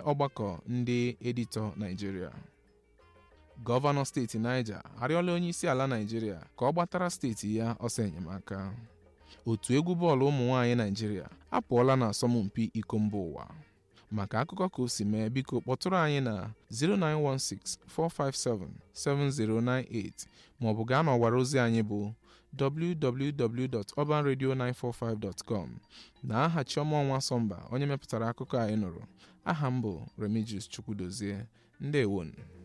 ọgbakọ ndị editọ Naịjirịa gọvanọ steeti Niger arịọla onye isi ala Naịjirịa ka ọ gbatara steeti ya ọsọ enyemaka otu egwu bọọlụ ụmụ nwaanyị Naịjirịa apụọla na asọmpi iko mba ụwa maka akụkọ ka o si mee biko kpọtụrụ anyị na 09164577098 maọbụ gaa n'ọwara ozi anyị bụ www.urbanradio945.com na aha Chioma Ọnwa Sọmba onye mepụtara akụkọ anyị nụrụ aha m bụ Remigius Chukwudozie ndewonu